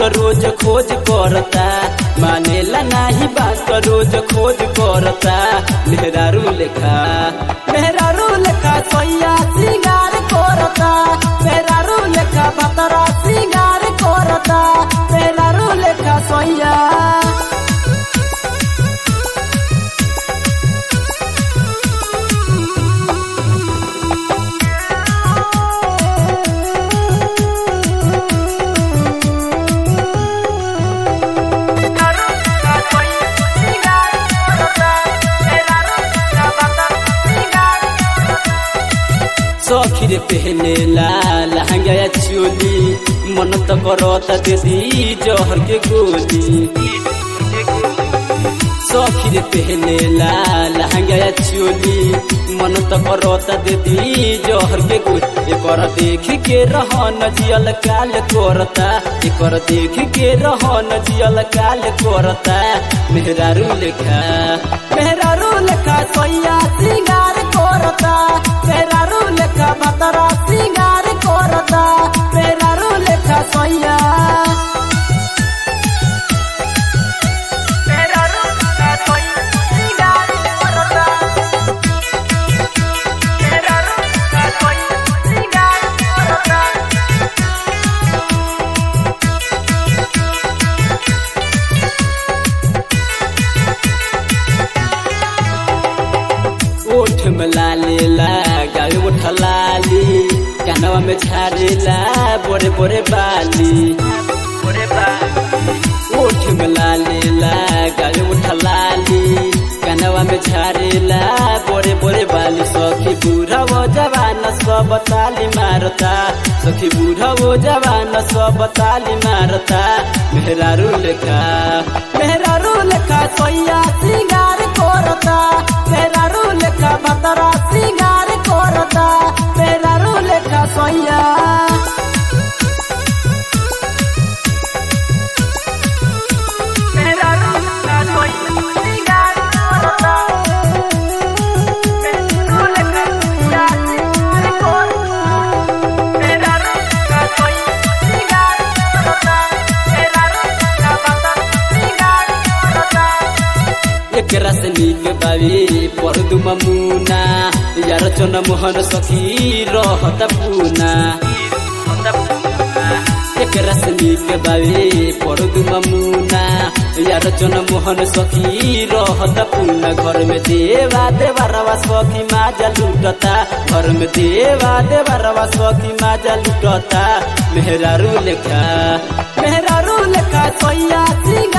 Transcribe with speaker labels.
Speaker 1: रोज खोज करता मानेला नाही बात रोज खोज करता मेहरारू लेखा मेहरारू लेखा सोया सिंगार करता मेहरारू लेखा भतरा सिंगार करता मेहरारू लेखा सोया सखीर पहने ला लहंगा या चोली मन तो करता दीदी जहर के गोली सखीर पहने ला लहंगा या चोली मन तो करता दीदी जहर के गोली एकर देख के रहन जियल काल करता एकर देख के रहन जियल काल करता मेहरारू लेखा मेहरारू लेखा सोया सिंगार करता मेहरारू लेखा भतरा सिंगार करता मेहरारू लेखा सोया ओठ में लालेला गावे ओठ लाली कानवा में झारेला बोरे बोरे बाली ओठ में लालेला गावे ओठ लाली कानवा में झारेला बोरे बोरे बाली सखी बूढ़ा वो जवान सब ताली मारता सखी बूढ़ा वो जवान सब ताली मारता मेहरारू लेखा मेहरारू लेखा सोया सिंगार करता मेहरारू लेखा भतरा सिंगार करता मेहरारू लेखा सोया एकरा से नीक बावी परदु ममुना यार चन मोहन सखी रहत पूना एकरा से नीक बावी परदु ममुना यार चन मोहन सखी रहत पूना घर में देवा देवरवा सखी माजा लुटता घर में देवा देवरवा सखी माजा लुटता मेहरारू लेखा मेहरारू लेखा सोया सिंह